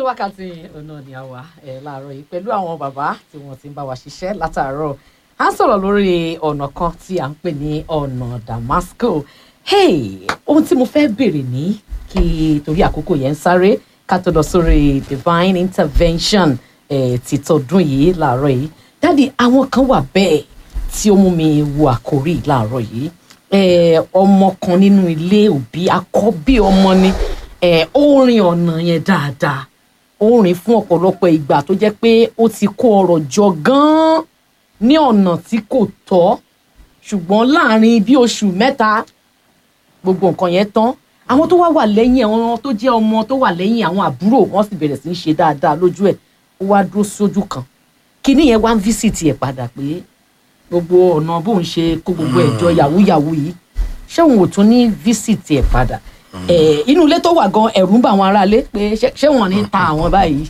wákàtí ọ̀nà ni a wà ẹ̀ láàárọ̀ yìí pẹ̀lú àwọn bàbá tí wọ́n ti ń bá wa ṣiṣẹ́ látàárọ̀ à ń sọ̀rọ̀ lórí ọ̀nà kan tí à ń pè ní ọ̀nà Damasco hey ohun tí mo fẹ́ béèrè ní kí torí àkókò yẹn ń sáré ká tó lọ sórí divine intervention eh, ti tọdún yìí láàárọ̀ yìí dáàdi àwọn kan wà bẹ́ẹ̀ tí ó mú mi wo àkórí láàárọ̀ yìí eh, ọmọ kan nínú ilé òbí àkọ́bí ọmọ ni eh, ó rin ọ̀nà yẹn dáadáa ó rìn fún ọ̀pọ̀lọpọ̀ ìgbà tó jẹ́ pé ó ti kó ọrọ̀ jọ gan-an ní ọ̀nà tí kò tọ́ ṣùgbọ́n láàrin bí oṣù mẹ́ta gbogbo nǹkan yẹn tán àwọn tó wá wà lẹ́yìn àwọn tó jẹ́ ọmọ tó wà lẹ́yìn àwọn àbúrò wọ́n sì bẹ̀rẹ̀ sí í ṣe dáadáa lójú ẹ̀ ó wá dúró sójú kan kíní yẹn wá ń físìtì ẹ̀ padà pé gbogbo ọ̀nà bóun ṣe kó gbogbo ẹ̀ jọ yàwúyàwú yìí ṣé òun ò tún ní físìtì ẹ̀ padà ẹ̀ inú ilé tó wà gan ẹ̀rù ń bà àwọn aráalé pé ṣé- ṣé wọ́n ní ta àwọn báyìí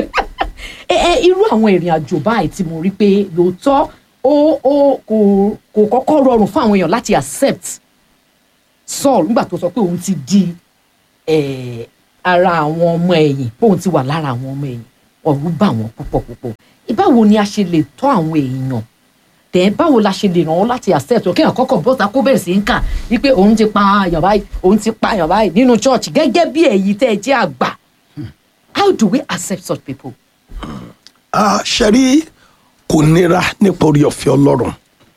ẹ ẹ irú àwọn ìrìn àjò báyìí tí mo rí pé lóòótọ́ ó ó kò kò kọ́kọ́ rọrùn fún àwọn èèyàn láti accept Saul nígbà tó sọ pé òun ti di eh, ara àwọn ọmọ ẹ̀yìn pé òun ti wà lára àwọn ọmọ ẹ̀yìn ọ̀rú bà wọ́n púpọ̀ púpọ̀ báwo ni a ṣe lè tọ́ àwọn èèyàn tẹ̀ báwo la ṣe lè ràn wọ́n láti accept ọ̀ kéèyàn kọ́kọ́ bọ́ta kó bẹ̀rẹ̀ sí ń kà wípé òun ti pa àyàn báyìí òun ti pa àyàn báyìí nínú church gẹ́gẹ́ bí èyí tẹ́ ẹ jẹ́ àgbà how do we accept such people? Ah, ṣẹ́rí kò nira nípa orí ọ̀fẹ́ ọlọ́run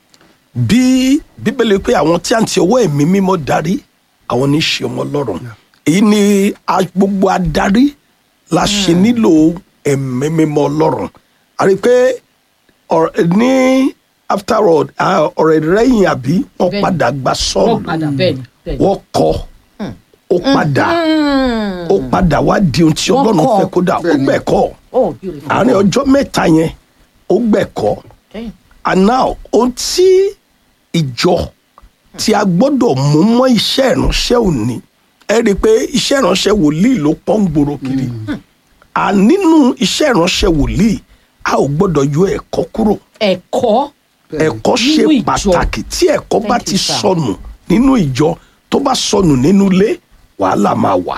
bí bíbélì pé àwọn tí à ń ti ọwọ́ ẹ̀mí mímọ́ darí àwọn ní í ṣe ọmọ ọlọ́run èyí ni a- gbogbo adarí la ṣe nílò ẹ̀mí mímọ́ ọlọ́run a rí i pé ọ̀rẹ́- ní after all ah, ọ̀rẹ́ rẹ́yìn àbí wọ́n Bẹ́ẹ̀ni. padà gba wọ́n sọ́ọ̀lù padà bẹ́ẹ̀ ni bẹ́ẹ̀ ni. wọ́n kọ́ ó padà ó padà wá di ohun tí Wọ́n ọlọ́run kọ́. fẹ́ kó dà ó gbẹ̀kọ́ oh beautiful. àárín ọjọ́ mẹ́ta yẹn ó gbẹ̀kọ́ Okay. and now ohun tí ìjọ tí a gbọ́dọ̀ mú mọ́ iṣẹ́ ìránṣẹ́ òní ẹ rí i pé iṣẹ́ ìránṣẹ́ wòlíì ló pọ́n gbòòrò kiri à nínú iṣẹ́ ìránṣẹ́ wòlíì a ò gbọ́dọ̀ yọ ẹ̀kọ́ kúrò ẹ̀kọ́ ẹ̀kọ́ ṣe Nínú ìjọ. pàtàkì tí ẹ̀kọ́ bá Thank ti you, sir. sọnù nínú ìjọ tó bá sọnù nínú ilé wàhálà máa wà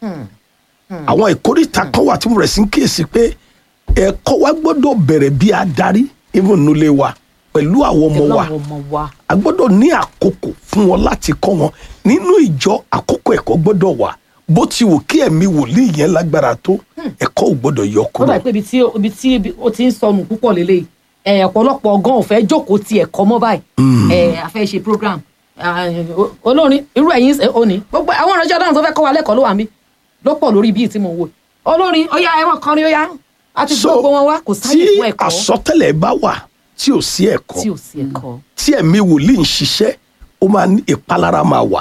àwọn ìkórìtà kan wà tí mo rẹ̀ sí ń kíyèsí pé ẹ̀kọ́ wa gbọ́dọ̀ bẹ̀rẹ̀ bí adarí even nílé wa pẹ̀lú àwọn ọmọ pẹ̀lú wa àwọn ọmọ wa a gbọ́dọ̀ ní àkókò fún wọn láti kọ́ wọn nínú ìjọ àkókò ẹ̀kọ́ gbọ́dọ̀ wà bó ti wù kí ẹ̀mí wòlíì yẹn lágbára tó ẹ̀kọ́ ò gbọ́dọ̀ yọ ó kúrò dà pé ibi tí ibi tí ibi- ó ti ń sọnù púpọ̀ lélẹ̀ ẹ̀ ọ̀pọ̀lọpọ̀ ọgán ò fẹ́ jókòó ti ẹ̀kọ́ mọ́ báyìí ẹ̀ a fẹ́ ṣe program ah, o- olórin irú ẹ̀yin ṣe òní gbogbo àwọn ìránṣẹ́ ọlọ́run tó fẹ́ kọ́ wa lẹ́kọ̀ọ́ ló wà mí ló pọ̀ lórí bíi tí mo wò olórin ọ̀yà ẹ̀wọ̀n kọrin ọ̀yà àti gbogbo wọn wá kò tí sáyè fún ẹ̀kọ́ àsọtẹ́lẹ̀ bá wà tí ò sí ẹ̀kọ́ tí ò sí ẹ̀kọ́ tí ẹ̀mí wòlíì ń ṣiṣẹ́ ó máa ní ìpalára máa wà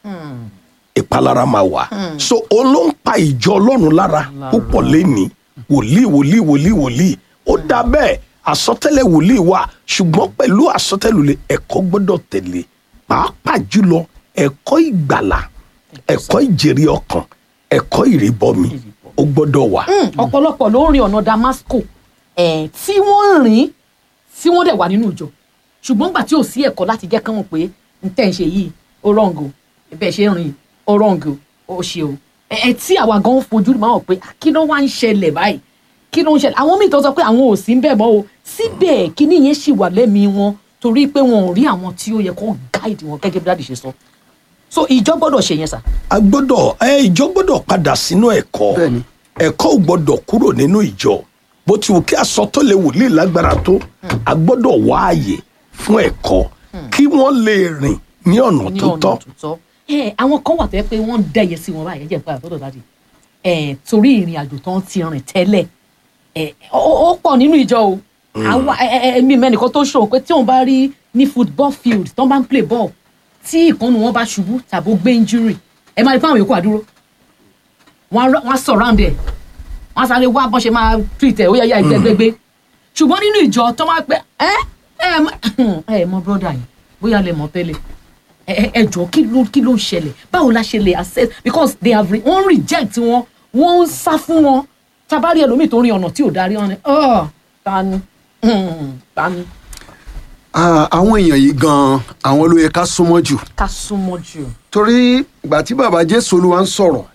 ìpalára máa wà so òun ló ń pa ìjọ ọlọ́run lára púpọ̀ lẹ́ni wòlíì wòlíì wòlíì wòlíì ó dá bẹ́ẹ̀ àsọtẹ́lẹ̀ wòlíì wà ṣùgbọ́n pẹ̀lú àsọtẹ́lẹ̀ wòlíì ẹ̀kọ́ gbọ́dọ̀ tẹ̀lé pàápàá jùlọ ẹ̀kọ́ ìgbàlà ẹ̀kọ́ ìjèrè ọkàn ẹ̀kọ́ ìrìbọmi ó gbọ́dọ̀ wà. Mm, ọ̀pọ̀lọpọ̀ ló ń rin ọ̀nà Damasco ẹ̀ tí wọ́n ń rìn tí wọ́n dẹ̀ wà nínú ìjọ ṣùgbọ́n gbà tí ò sí ẹ̀kọ́ láti jẹ́ kán mọ̀ pé n tẹ́ ń ṣe yìí ó rọ̀ǹgò bẹ́ẹ̀ ṣe ń rìn ó rọ̀ǹgò ó ṣe o ẹ̀ ẹ̀ tí àwa gan fojú máa hàn pé "Ah, kí ló wá ń ṣẹlẹ̀ báyìí kí ló ń ṣẹlẹ̀ àwọn míì tó sọ pé àwọn ò sí ń bẹ̀ mọ́ o síbẹ̀ kíní yẹn ṣì wà lẹ́mìí wọn torí pé wọn ò rí àwọn tí ó yẹ kó gáìdì wọn gẹ́gẹ́ bí dáàdì ṣe sọ so ìjọ gbọ́dọ̀ ṣe yẹn sà a gbọ́dọ̀ ẹ ìjọ gbọ́dọ̀ padà sínú ẹ̀kọ́ Bẹ́ẹ̀ni. ẹ̀kọ́ ò gbọ́dọ̀ kúrò nínú ìjọ bó ti wù kí asọtọlẹ wòlíì lágbára tó a gbọ́dọ̀ wá àyè fún ẹ̀kọ́ kí wọ́n lè rìn ní ọ̀nà ní tó ọ̀nà tọ́ tó tọ́. ẹ àwọn kan wà tó yẹ pé wọ́n ń dẹ́yẹ sí wọn báyìí ẹ jẹ́ nípa àtọ́dọ̀ dájú ẹ torí ìrìn àjò tó ń ti rìn tẹ́lẹ̀ ẹ ó ó pọ̀ nínú ìjọ o àwa ẹ ẹ ẹ mi mẹ́nìkan tó ṣòro pé tí òun bá rí ní football field tó ń bá ń play ball tí ìkànnì wọn bá ṣubú tàbí ó gbé injury ẹ máa rí fún àwọn yòókù àdúró wọn á wọn surround ẹ wọn á sáré wá bọ́n ṣe máa treat ẹ ó yẹ yá ìgbẹ́gbẹ́gbẹ́ ṣùgbọ́n nínú ìjọ tó máa pẹ́ ẹ ẹ mọ- ẹ mọ brother yìí bóyá lè mọ tẹ́lẹ̀ ẹ ẹ- ẹ jọ kí ló kí ló ń ṣẹlẹ̀ báwo la ṣe lè access because they have re wọ́n reject wọn wọ́n ń sá fún wọn tabari ẹlòmíì tó rin ọ̀nà tí ò darí wọn ni "Ah, ta ni Hmm, ta ni Ah, àwọn èèyàn yìí gan-an àwọn ló yẹ ká súnmọ́ jù ká súnmọ́ jù torí ìgbà tí bàbá jésù olúwa ń sọ̀rọ̀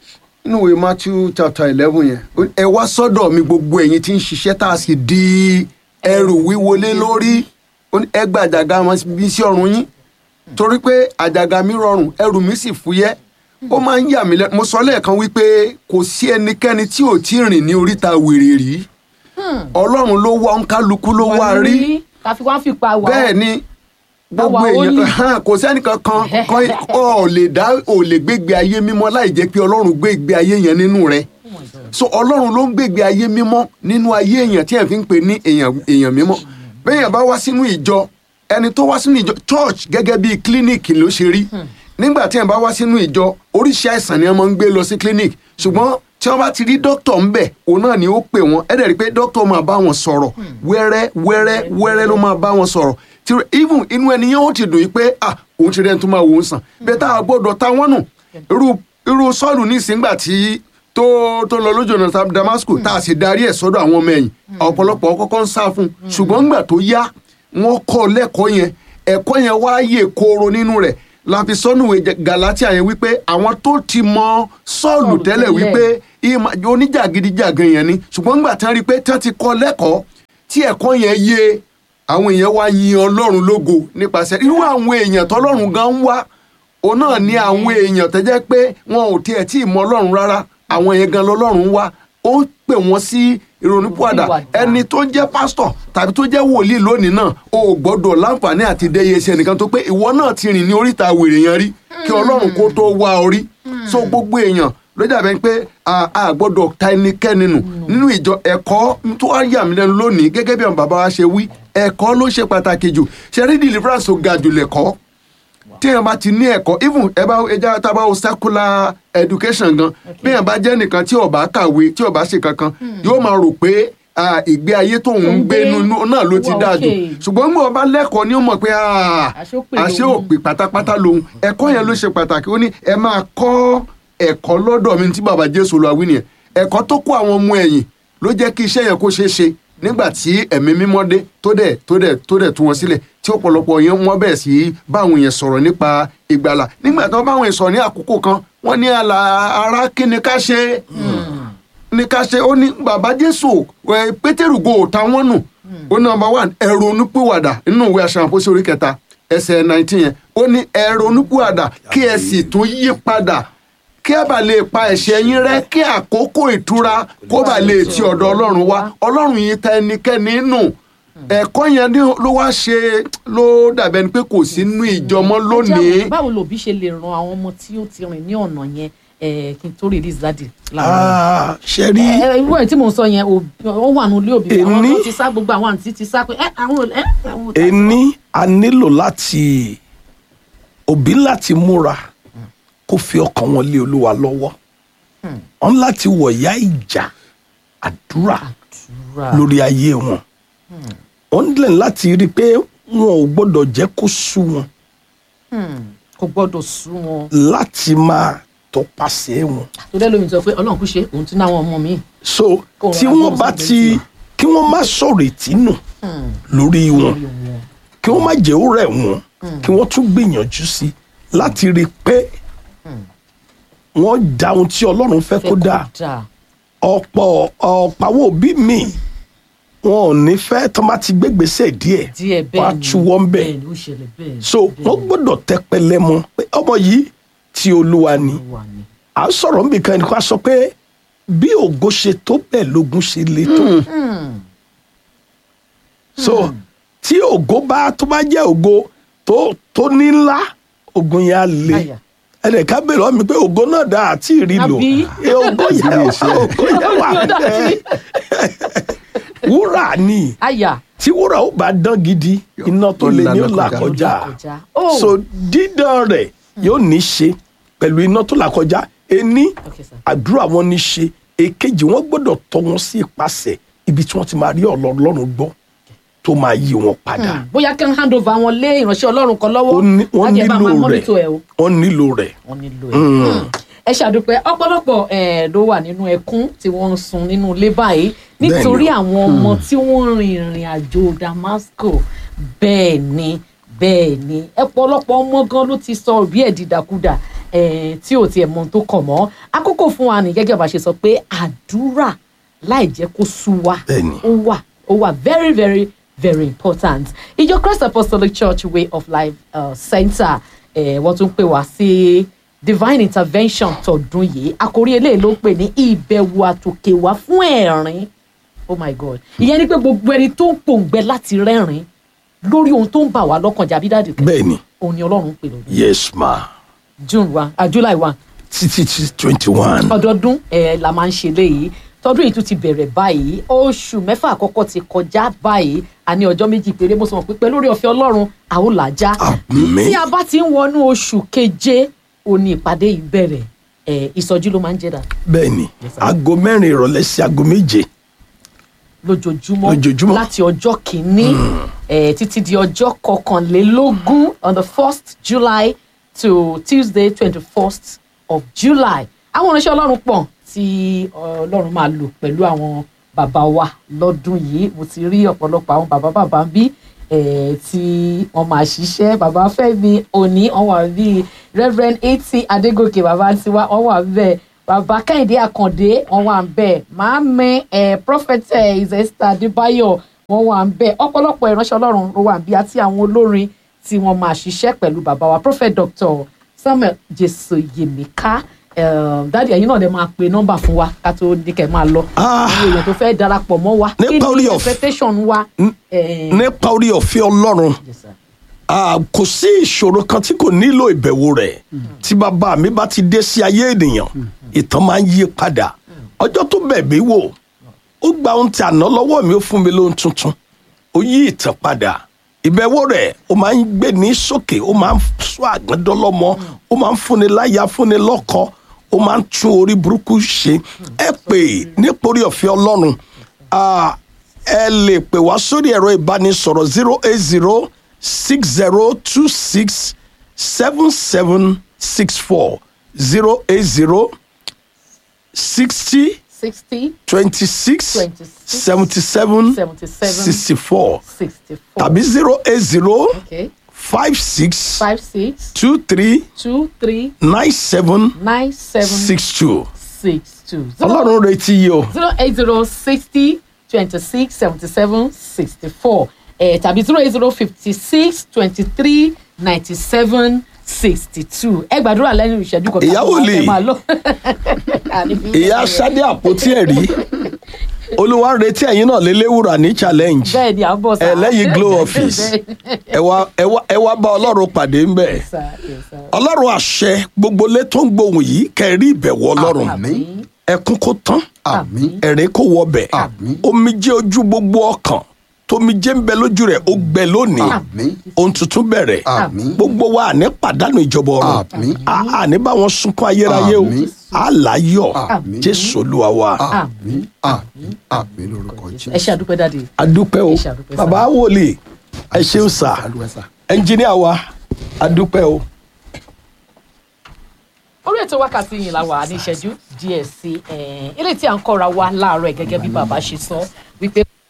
nínú ìwé matthew chapter eleven yẹn ó ní, ẹ wá sọ́dọ̀ mi gbogbo ẹ̀yin tí ń ṣiṣẹ́ tá a sì di ẹrù wíwọlé lórí ó ní, ẹ gba àjàgà mi sí ọrùn yín torí pé àjàgà mi rọrùn ẹrù mi sì fúyẹ́ ó máa ń yà mí lẹ́nu mo sọ lẹ́ẹ̀kan wípé kò sí ẹnikẹ́ni tí ò tí ì rìn ní oríta wèrè rí ọlọ́run ló wá òǹkálukú ló wá rí káfí wá ń fipá wà. bẹ́ẹ̀ ni gbogbo Àwa ó ní. èèyàn hàn, kò sẹ́nìkan kan kan ọ̀ lè dá ò lè gbégbé ayé mímọ́ láì jẹ́ pé ọlọ́run gbé ìgbé ayé yẹn nínú rẹ̀ so ọlọ́run ló ń gbégbé ayé mímọ́ nínú ayé èèyàn tí ẹ̀ fi ń pè ní èèyàn èèyàn mímọ́ bẹ́ẹ̀yàn bá wá sínú ìjọ ẹni tó wá sínú ìjọ church gẹ́gẹ́ bíi clinic ló ṣe rí nígbà tí ẹ̀ bá wá sínú ìjọ oríṣi àìsàn ni wọ́n máa ń gbé lọ sí clinic ṣùgbọ́n tí wọ́n bá ti rí dókítà ń bẹ̀ òun náà ni ó pè wọ́n ẹ̀ dẹ̀ rí i pé dókítà máa bá wọn sọ̀rọ̀ wẹ́rẹ́ wẹ́rẹ́ wẹ́rẹ́ ló máa bá wọn sọ̀rọ̀ tí even inú ẹni yẹn ó ti dùn yìí pé ah òun ti rẹ́ni tó máa wò ó sàn bẹ́ẹ̀ tá a gbọ́dọ̀ ta wọ́n nù irú irú sọ́ọ̀lù nísìngbà tí tó tó lọ lójú ọ̀nà damascus tá a sì darí ẹ̀ sọ́dọ̀ àwọn ọmọ ẹ̀yìn ọ̀pọ̀lọpọ̀ kọ́kọ́ ń sá fún un ṣùgbọ́n ńgbà tó yá wọ́n kọ́ lẹ́kọ̀ọ́ yẹn ẹ̀kọ́ yẹn wá yè kooro nínú rẹ̀ la fi sọ́nùwé galatia yẹn wípé àwọn tó ti mọ sọ́ọ̀lù Sọ́ọ̀lù tẹ́lẹ̀ tẹ́lẹ̀. wípé ìmọ̀- oníjàgídíjàgan yẹn ni ṣùgbọ́n ńgbà tán rí i pé tán ti kọ́ lẹ́kọ̀ọ́ tí ẹ̀kọ́ yẹn yé àwọn èèyàn wá yin ọlọ́run lógo nípasẹ̀ irú àwọn èèyàn tọ́lọ́run gan ń wá òun náà ní àwọn èèyàn tó jẹ́ pé wọn ò tiẹ̀ tí ì mọ ọlọ́run rárá àwọn yẹn gan lọ́lọ́run wá ó pè wọ́n sí ìrònúpìwàdà Ìwàdà. ẹni tó jẹ́ pásítọ̀ tàbí tó jẹ́ wòlíì lónìí náà o ò gbọ́dọ̀ láǹfààní àti dẹ́yẹ iṣẹ́ nìkan tó pé ìwọ náà ti rìn ní oríta wèrè yẹn rí kí ọlọ́run kó tó wá ọ rí so gbogbo èèyàn ló dàbẹ̀ pé a a gbọ́dọ̀ ta ẹnikẹ́ni nù nínú ìjọ ẹ̀kọ́ tó wá yà mí lẹ́nu lónìí gẹ́gẹ́ bí àwọn bàbá wa ṣe wí ẹ̀kọ́ ló ṣe pàtàkì jù ṣe rí deliverance tó ga jù lẹ̀kọ́ tí èèyàn bá ti ní ẹ̀kọ́ even ẹ bá ẹja tá a bá wo secular education gan bí èèyàn bá jẹ́ nìkan tí ó bá kàwé tí ó bá ṣe kankan yóò máa rò pé ah, ìgbé ayé tóun ń gbé gbé. nínú náà ló ti Wà dáa jù okay. ṣùgbọ́n bí wọ́n bá lẹ́kọ̀ọ́ ni ó mọ̀ pé ah, Àṣé ó pè àṣé lòun. òpè pátápátá lòun ẹ̀kọ́ yẹn ló ṣe pàtàkì ó ní ẹ máa kọ́ ẹ̀kọ́ lọ́dọ̀ mi tí bàbá jésù lọ wí nìyẹn ẹ̀kọ́ tó kó àwọn ọmọ ẹ̀yìn ló jẹ́ kí iṣẹ́ yẹn kó ṣeé ṣe nígbà tí ẹ̀mí mímọ́ dé tó dẹ̀ tó dẹ̀ tó dẹ̀ tú wọn sílẹ̀ tí ọ̀pọ̀lọpọ̀ yẹn wọ́n bẹ̀rẹ̀ sí í bá àwọn èèyàn sọ̀rọ̀ nípa ìgbàlà nígbà tí wọ́n bá àwọn èèyàn sọ̀rọ̀ ní àkókò kan wọ́n ní àlà ara kí ni ká ṣe ní ká ṣe ó ní bàbá jésù ẹ, pétérù go ta wọ́n nù ó ní number one ẹ̀rọ onípìwàdà nínú ìwé aṣọ àpòsí orí kẹta ẹsẹ̀ nineteen yẹn ó ní ẹ̀rọ onípìwàdà kí ẹ sì tún yí padà kí ẹ bá lè pa ẹ̀ṣẹ̀ yín rẹ́ kí àkókò ìtura kó bá lè ti ọ̀dọ̀ ọlọ́run wá ọlọ́run yìí ta ẹnikẹ́ni nù ẹ̀kọ́ yẹn ní ló wá ṣe ló dàbẹ̀ ni pé kò sí nínú ìjọmọ́ lónìí báwo lòbí ṣe lè ran àwọn ọmọ tí ó ti rìn ní ọ̀nà yẹn eh, kí n tó release dáàdì láàárọ̀ Ah, ṣe rí ẹ irú ẹ̀ tí mò ń sọ yẹn òbí- ó wà nínú ilé òbí àwọn Èní- tó ti sá gbogbo àwọn àǹtí ti sá pé ẹ àwọn ẹ àwọn ò- ení a nílò láti òbí láti múra kó fi ọkàn wọn lé olúwa lọ́wọ́ wọn láti wọ̀yá ìjà àdúrà Àdúrà. lórí ayé wọn wọn nílẹ̀ láti rí i pé wọn ò gbọ́dọ̀ jẹ́ kó sú wọn Hmm, kò gbọ́dọ̀ sú wọn láti máa tọpasẹ̀ wọn tó dẹ́ lómi sọ pé ọlọ́run kú ṣe òun tún náwọn ọmọ mi. so Kó tí ra wọ́n bọ́ọ̀sì bá bẹ́ẹ̀ ti tiwa. kí wọ́n má sọ̀rọ̀ ìtínú Hmm, lórí wọn lórí wọn. kí wọ́n má jẹ́ ó rẹ̀ wọ́n kí wọ́n tún gbìyànjú sí láti rí i pé wọ́n dá ohun tí ọlọ́run fẹ́ Fẹ́ kó dáa dáa. ọ̀pọ̀ ọ̀pọ̀ àwọn òbí mi wọn ò ní fẹ́ tó má ti gbégbèsè díẹ̀ díẹ̀ wọ́n á bẹ́ẹ̀ ni tú wọ́n bẹ̀ bẹ́ẹ̀ ni ó ṣẹlẹ̀ bẹ́ẹ̀ ni, so bẹ́ẹ̀ wọ́n ni, gbọ́dọ̀ tẹpẹlẹ mọ́ pé ọmọ yìí ti olúwa ni ó wà ní. à ń sọ̀rọ̀ níbi kan ẹnì kan sọ pé bí ògo ṣe tó bẹ́ẹ̀ lógun ṣe le tó Hmm, so tí ògo bá tó bá jẹ́ ògo tó tó ní ńlá ogun yẹn á le Àyà. ẹnìkan bèrè ọ́ mi pé ògo náà dá àti ìrì lò Àbí? ẹ ògo yẹn ògo yẹn wà Ògo dà bẹ́ẹ̀ wúrà ni àyà tí wúrà ó bá dán gidi iná tó le ní ó là kọjá kọjá. Oh. so dídán rẹ̀ yóò ní ṣe pẹ̀lú iná tó là kọjá ení Okay, sir. àdúrà wọn ní ṣe èkejì wọn gbọ́dọ̀ tọ́ wọn sí ipasẹ̀ ibi tí wọ́n ti máa rí Ọlọ́run gbọ́ tó máa yí wọn padà Hmm, bóyá kí n hand over wọn lé ìránṣẹ́ ọlọ́run kan lọ́wọ́ Ó ní- wọ́n Lájẹ́ bá máa nílò monitor ẹ̀ rẹ̀ o. wọ́n nílò rẹ̀ wọ́n nílò ẹ̀. Hmm. ẹ ṣàdúpẹ́ ọ̀pọ̀lọpọ̀ eh, ló wà nínú ẹkún tí wọ́n ń sun nínú ilé báyìí nítorí àwọn ọmọ tí wọ́n rin ìrìn àjò Damasco bẹ́ẹ̀ ni bẹ́ẹ̀ ni ọ̀pọ̀lọpọ̀ ọmọ gan ló ti sọ òbí ẹ̀ dìdàkudà eh, tí ò tiẹ̀ mọ ohun tó kàn mọ́ àkókò fún wa ní gẹ́gẹ́ bá ṣe sọ pé àdúrà láì jẹ́ kó sú wa Bẹ́ẹ̀ni. ó wà ó wà very very very important ìjọ Christ Apostolic Church Way of Life uh, Center eh, wọ́n tún pè wá sí divine intervention tọdún yìí àkórí eléyìí ló pè ní ìbẹ̀wò àtòkè wá fún ẹ̀rín oh my god ìyẹn ni pé gbogbo ẹni tó ń pòǹgbẹ láti rẹ́rìn lórí ohun tó ń bà wá lọ́kàn jàbí dáàdì kan bẹ́ẹ̀ ni òun ni ọlọ́run ń pè lọ́dún yes ma june one ah, july one títí tí twenty one ọdọọdún ẹ la máa ń ṣe léyìí tọdún yìí tún ti bẹ̀rẹ̀ báyìí oṣù mẹ́fà àkọ́kọ́ ti kọjá báyìí a ní ọjọ́ méjì péré mo sọ wọn pé pẹ̀lú orí ọ̀fẹ́ ọlọ́run àwọn làjá Àmín. tí a bá ti ń wọnú oṣù keje òní ìpàdé yìí bẹ̀rẹ̀ ẹ ìsọjí ló máa ń jẹ́ dà bẹ́ẹ̀ ni aago mẹ́rin ìrọ̀lẹ́ sí aago méje lójoojúmọ́ Lójoojúmọ́. láti ọjọ́ kìíní eh, títí di ọjọ́ kọkànlélógún on the first july to tuesday twenty first of july àwọn oníṣẹ́ ọlọ́run pọ̀ tí ọlọ́run máa lò pẹ̀lú àwọn bàbá wa lọ́dún yìí mo ti rí ọ̀pọ̀lọpọ̀ àwọn bàbá bàbá ń bí eh, tí wọ́n máa ṣiṣẹ́ bàbá fẹ́mi òní wọ́n wà bíi reverend eti adégòkè bàbá tiwa wọ́n wà bẹ́ẹ̀ bàbá kẹ́hìndé àkàndé wọ́n wà ń bẹ̀ màámi ẹ̀ prophetess esther adébáyọ̀ wọ́n wà ń bẹ̀ ọ̀pọ̀lọpọ̀ ìránṣẹ́ ọlọ́run ló wà ń bí àti àwọn olórin tí wọ́n máa ṣiṣẹ́ pẹ̀lú bàbá wa prophet doctor samuel jésù yèmíká dáàdi ẹ̀yin náà lè máa pe nọ́mbà fún wa ká tó ní kẹ́ máa lọ Ah. àwọn èèyàn tó fẹ́ darapọ̀ mọ́ wa kí Nípa orí ni ọ̀f- expectation wa. Eh, nípa orí ọ̀fẹ́ ọlọ́run yes, sir. Ah, kò sí ìṣòro kan tí kò nílò ìbẹ̀wò rẹ̀ tí bàbá mi bá ti dé sí ayé ènìyàn ìtàn máa ń yí padà ọjọ́ tó bẹ̀ mí wò ó gba ohun tí àná lọ́wọ́ mi ó fún mi lóhun tuntun ó yí ìtàn padà ìbẹ̀wò rẹ̀ ó máa ń gbé ní sókè ó máa ń sọ àgbẹ̀dọ́lọ́mọ ó máa ń fúnni láyà fúnni lọ́kọ ó máa ń tún orí burúkú ṣe ẹ pè nípa orí ọ̀fẹ́ ọlọ́run Ah, ẹ lè pè wá sórí ẹ̀rọ ìbánisọ̀rọ̀ zero eight zero six zero two six seven seven six four zero eight zero sixty sixty twenty six 26, seventy seven 77, sixty four sixty four. tàbí zero eight zero okay five six five six two three two three nine seven nine seven six two six two. ọlọ́run retí yìí o zero eight zero sixty twenty six seventy seven sixty four ẹ̀ tàbí zero eight zero fifty six twenty three ninety seven sixty two ẹ gbàdúrà lẹ́nu ìṣẹ́jú kan Ìyá wòlíì. ẹ máa lọ. Àní fi ìyá sade àpótí ẹ̀rí olúwa ń retí ẹ̀yin náà lélẹ́wùrà ní challenge bẹ́ẹ̀ ni à ń bọ̀ sá. ẹlẹ́yin glow office ẹ wá ẹ wá ẹ wá bá ọlọ́run pàdé ń bẹ̀ Sá, yes, sá. ọlọ́run àṣẹ gbogbo ilé tó ń gbohùn yìí kẹrí ìbẹ̀wò ọlọ́run Àmín. ẹkún kó tán Àmín. ẹ̀rín kó wọbẹ̀ Àmín. omijé ojú gbogbo ọkàn tómijé ń bẹ lójú rẹ̀ ó gbẹ lónìí Àmín. ohun tuntun bẹ̀rẹ̀ Àmín. gbogbo wa àní pàdánù ìjọba ọ̀run Àmín. À- àní bá wọn sunkún ayérayé o Àmín. àláyọ̀ Àmín. jésù olúwa wa Àmín. Àmín. Àmín lórúkọ ẹ Jésù. ṣe àdúpẹ́ dáadé. adúpẹ́ o Ẹ ṣé, adúpẹ́ sá. bàbá wòlíì ẹ ṣeun sà Àdúrà sà. ẹnjìníà wa adúpẹ́ o. orí ètò wákàtí yìí la wà ní ìṣẹ́jú díẹ̀ sí i eléyìí tí à ń kọ́ra wa láàárọ̀ ẹ̀ gẹ́gẹ́ bí bàbá ṣe sọ wípé